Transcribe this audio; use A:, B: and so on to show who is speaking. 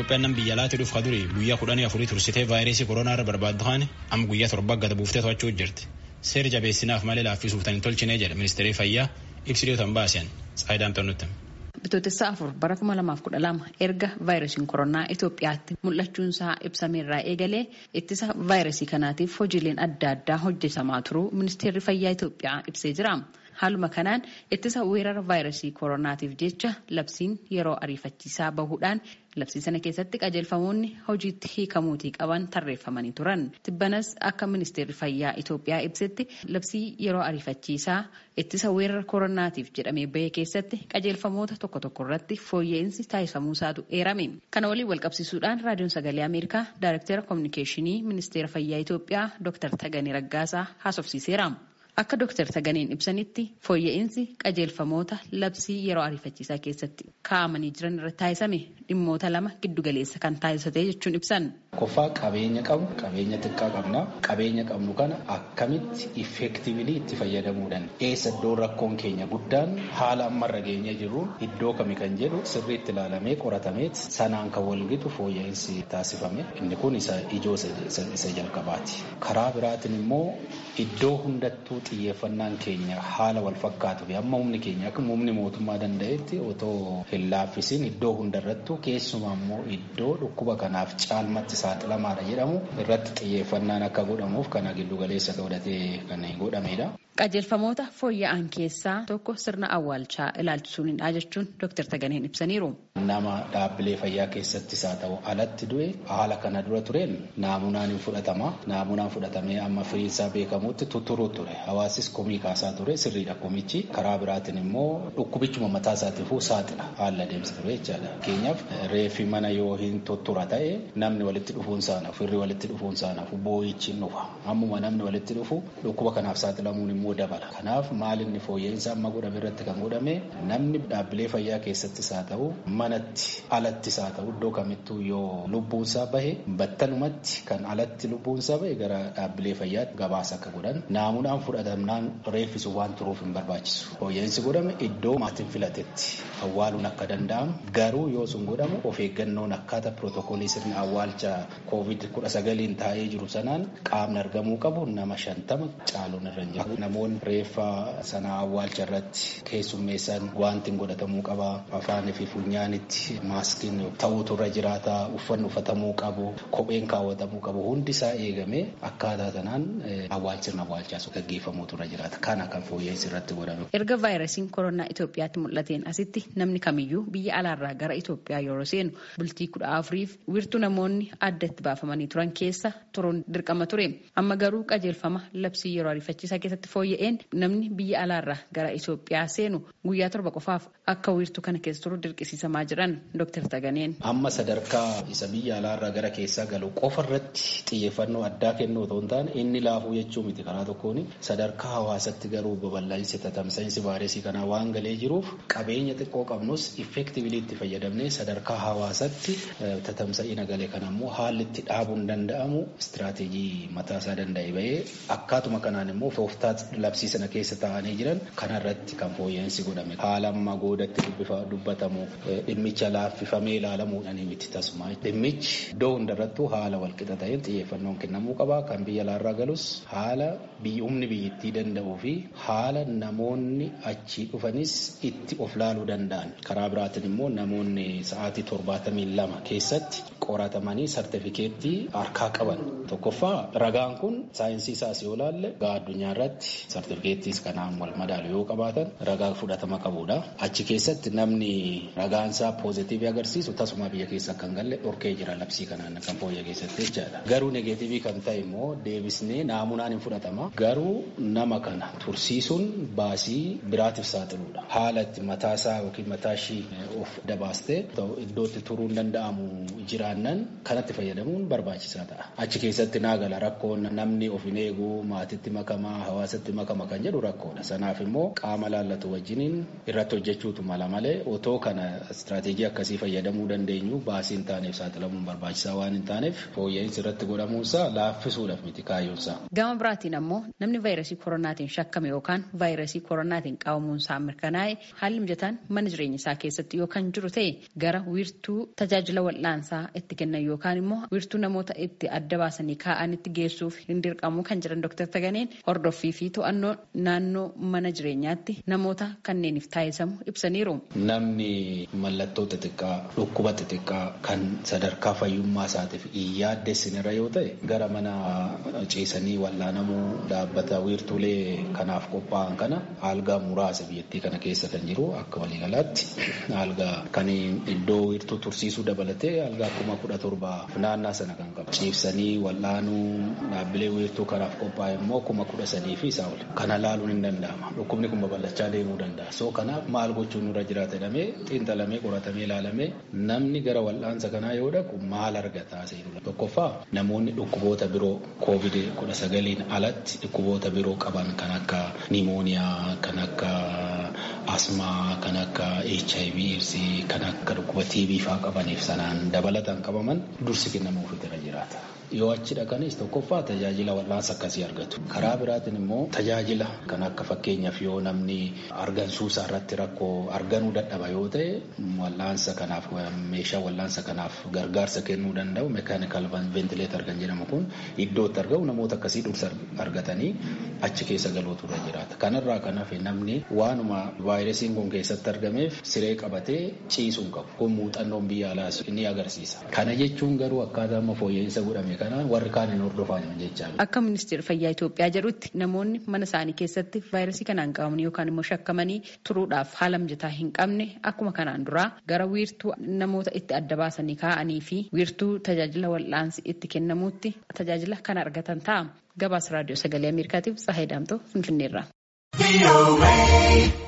A: Itoophiyaan nam biyya alaatti dhufu kaduri guyyaa kudhanii afurii tursitee vaayirasii koronaa irra barbaaddu haani amma guyyaa torba gada buuftee to'achuu jirti. Seera jabeessinaaf malee laaffisuuf tan hin tolchine jedha ministeerri fayyaa ibsidootan baasen Tsaayidaan Xannutti.
B: Bitootessa afur bara kuma lamaaf kudha lama erga vaayirasiin koronaa Itoophiyaatti mul'achuunsaa ibsameerraa eegalee ittisa vaayirasii kanaatiif hojiileen adda addaa hojjetamaa turuu ministeerri fayyaa Itoophiyaa ibsee jira. Haaluma kanaan ittisa weerara vaayirasii koronaatiif jecha labsiin yeroo ariifachiisaa bahuudhaan labsii sana keessatti qajeelfamoonni hojiitti hiikamuutii qaban tarreeffamanii turan. Tibbanas akka ministeerri fayyaa Itoophiyaa ibsetti labsii yeroo ariifachiisaa ittisa weerara koronaatiif jedhamee bahee keessatti qajeelfamoota tokko tokko irratti fooyya'insi taasifamuusaatu eerame. Kana waliin walqabsiisuudhaan raadiyoon sagalee Ameerikaa Daayirektara Kominikeeshinii ministeera fayyaa Itoophiyaa Dr. Tagaanii Raggaasaa haasofsiiseera. Akka Dr. Taganeen ibsanitti fooyya'insi qajeelfamoota labsii yeroo ariifachiisaa keessatti kaa'amanii jiran irratti taasisame dhimmoota lama giddugaleessa kan taasisate jechuun ibsan.
C: Qoffaa qabeenya qabnu qabeenya xiqqaa qabna qabeenya qabnu kana akkamitti effektiivili itti fayyadamuudhaan eessa iddoo rakkoon keenya guddaan haala ammarra geenye jiru iddoo kami kan jedhu sirriitti ilaalamee qoratameet sanaan kan walgitu fooyya'insi taasifame inni kun isa ijoo isa jalqabaati. Karaa biraatiin immoo iddoo hundattuu xiyyeeffannaan keenya haala wal fakkaatu fi amma humni keenya akka humni mootummaa danda'etti otoo hin laaffisiin iddoo hundarrattu keessumaa immoo iddoo dhukkuba kanaaf caalmatti saaxilamaadha jedhamu irratti xiyyeeffannaan akka godhamuuf kana giddugaleessa godhatee kan godhamedha.
B: Qajeelfamoota fooyya'an keessaa tokko sirna awwaalchaa ilaalchisuunidha jechuun Dr. Taganeen ibsaniiru.
C: Nama dhaabbilee fayyaa keessattis haa ta'u alatti du'e haala kana dura tureen naamunaan hin fudhatama. Naamunaan fudhatamee amma firiinsaa beekamutti tutturuu ture. Hawaasis komii kaasaa ture sirriidha komichi. Karaa biraatiin immoo dhukkubichuma mataa isaatiifuu saaxila haala adeemsa ture jechaadha. Fakkeenyaaf reeffi mana yoo hin tuttura ta'e namni walitti dhufuun saanaaf firri walitti dhufuun saanaaf boo'ichi hin dhufa. Ammuma namni walitti dhufu dhukkuba kanaaf saaxilamuun immoo dabala. Kanaaf maalinni fooyya'insa amma godhame irratti kan godhame namni dhaabbilee fayyaa keessattis haa ta'u manatti alattis haa ta'u iddoo kamittuu yoo lubbuunsaa bahe battanumatti kan alatti lubbuunsaa bahe gara dhaabbilee fayyaatti gabaasa akka godhan naamunaan fudhatamnaan reeffisu waan turuuf hin barbaachisu. Fooyya'insi godhame iddoo maatiin filatetti awwaaluun akka danda'amu garuu yoo sun godhamu of eeggannoon akkaataa pirootokoolii sirna awwaalcha koovid kudha sagaliin taa'ee jiru sanaan qaamni argamuu qabu nama shantama caaluun irra hin jiru. Namoonni reeffa sana awwaalcha irratti keessummeessan wanti godhatamuu qaba afaanii fi funyaanitti maaskiin ta'uutu irra jiraata uffanni uffatamuu qabu kopheen kaawwatamuu qabu hundi isaa eegamee akkaataa sanaan awwaalchirna awwaalchaa gaggeeffamuutu irra jiraata kana kan fooyya'insi irratti godhame.
B: Erga vaayirasiin koronaa Itoophiyaatti mul'ateen asitti namni kamiyyuu biyya alaarraa gara Itoophiyaa yeroo seenu bultii kudha afuriif wiirtuu namoonni adda itti baafamanii turan keessa turuun dirqama ture amma garuu qajeelfama labsii yeroo ariifachiisaa keessatti fooyya'een namni biyya alaarraa gara Itoophiyaa seenu guyyaa torba qofaaf akka wiirtuu kana keessa turu dirqisiisamaa jiran Dr. Taganeen.
C: Amma sadarkaa isa biyya alaarraa gara keessaa galu qofa irratti xiyyeeffannoo addaa kennuu otoo hin taane inni laafuu jechuu miti karaa tokkoon sadarkaa hawaasatti garuu babal'insi tatamsa'insi vaayirasii kanaa waan galee jiruuf qabeenya xiqqoo qabnus effektiivili itti fayyadamnee sadarkaa hawaasatti tatamsa'ina galee kana immoo haalli itti dhaabuun danda'amu istiraateejii mataa isaa danda'e bahee akkaatuma kanaan immoo tooftaa labsii sana keessa taa'anii jiran kanarratti kan fooyya'insi godhame haala amma goodatti dubbatamu dhimmicha laaffifamee ilaalamuudhaan miti tasuma dhimmichi iddoo hundarrattuu haala walqixa ta'een xiyyeeffannoon kennamuu qaba kan biyya alaarraa galus haala humni biyyattii danda'uu fi haala namoonni achii dhufanis itti of laaluu danda'an karaa biraatiin immoo namoonni sa'aatii torbaatamii lama keessatti qoratamanii sartifikeettii harkaa qaban tokkoffaa ragaan kun saayinsii isaas yoo laalle gaa addunyaa irratti sartifikeettiis kanaan wal madaalu yoo qabaatan ragaa fudhatama qabudha. Achi keessatti namni ragaan isaa poozitiivii agarsiisu tasuma biyya keessa kan galle dhorkee jira labsii kanaan kan fooyya keessatti jechaadha. Garuu negeetiivii kan ta'e immoo deebisnee naamunaan hin fudhatama. Garuu nama kana tursiisuun baasii biraatiif saaxiluudha. Haala itti mataa isaa yookiin mataa ishii of dabaastee iddootti turuu hin danda'amu jiraannan kanatti fayyadamuun barbaachisaa ta'a. Achi keessatti naagala rakkoon namni of hin eegu maatitti makamaa hawaasatti makama kan jedhu rakkoodha. Sanaaf immoo qaama laallatu wajjiniin irratti hojjechuutu mala malee otoo kana istiraateejii akkasii fayyadamuu dandeenyu baasii hin taaneef saaxilamuun barbaachisaa waan hin taaneef fooyya'insi irratti godhamuunsaa laaffisuudhaaf miti kaayyoonsaa.
B: Gama biraatiin ammoo namni vaayirasii koronaatiin shakkame yookaan vaayirasii koronaatiin qabamuunsaa mirkanaa'e haalli mijataan mana jireenya isaa keessatti yookaan jiru ta'e gara wiirtuu tajaajila wal'aansaa itti kennan yookaan immoo wiirtuu namoota itti adda baasanii kaa'anitti geessuuf hin dirqamu kan jedhan Dr. Taganeen hordoffii fi to'annoo naannoo mana jireenyaatti namoota kanneeniif taasisamu ibsaniiru.
C: Namni mallattoo xixiqqaa dhukkuba xixiqqaa kan sadarkaa fayyummaa isaatiif hin yaaddessinirra yoo ta'e gara mana ciisanii wal'aanamuu dhaabbata wiirtuulee kanaaf qophaa'an kana algaa muraasa biyyattii kana keessa kan jiru akka waliigalaatti algaa kan iddoo wiirtuu tursiisuu dabalatee algaa kuma kudha torba naannaa sana kan qabu ciibsanii wal'aanuu dhaabbilee wiirtuu kanaaf qophaa'e immoo kuma kudha sadii fi isaa ol kana laaluun hin danda'ama dhukkubni kun babal'achaa deemuu danda'a soo kanaaf maal gochuun nurra jiraata jedhamee xiinxalamee qoratamee ilaalamee namni gara wal'aansa kanaa yoo dhaqu maal argataa seerudha tokkoffaa namoonni dhukkuboota biroo koovid kudha sagaliin alatti dhukkuboota biroo qaban kan akka nimooniyaa kan akka asmaa kan akka hiv irsii kan akka dhukkuba tb faa qabaniif sanaan dabalatan qabaman dursi kennamuufi irra jiraata. yoo achi dhaqanis tokkoffaa tajaajila wal'aansa akkasii argatu karaa biraatiin immoo tajaajila kan akka fakkeenyaaf yoo namni argansuusaa irratti rakkoo arganuu dadhaba yoo ta'e wal'aansa kanaaf meeshaa wal'aansa kanaaf gargaarsa kennuu danda'u meekaanikal ventileetar kan jedhamu kun iddootti argamu namoota akkasii dursa argatanii achi keessa galuutu irra jiraata kanarraa kan hafe namni waanuma vaayirasiin kun keessatti argameef siree qabatee ciisuun qabu kun muuxannoon biyya alaas ni agarsiisa kana jechuun garuu akkaataa amma fooyya'insa godhame kanaan warri kaan hin hordofan jechaa
B: Akka ministeera fayyaa Itoophiyaa jedhutti namoonni mana isaanii keessatti vaayirasii kanaan qabamanii yookaan immoo shakkamanii turuudhaaf haala mijataa hin qabne akkuma kanaan duraa gara wiirtuu namoota itti adda baasanii kaa'anii fi wiirtuu tajaajila wal'aansi itti kennamuutti tajaajila kana argatan ta'a. Gabaasa raadiyoo sagalee Ameerikaatiif Tsahayi Daamtoo Finfinneerraa.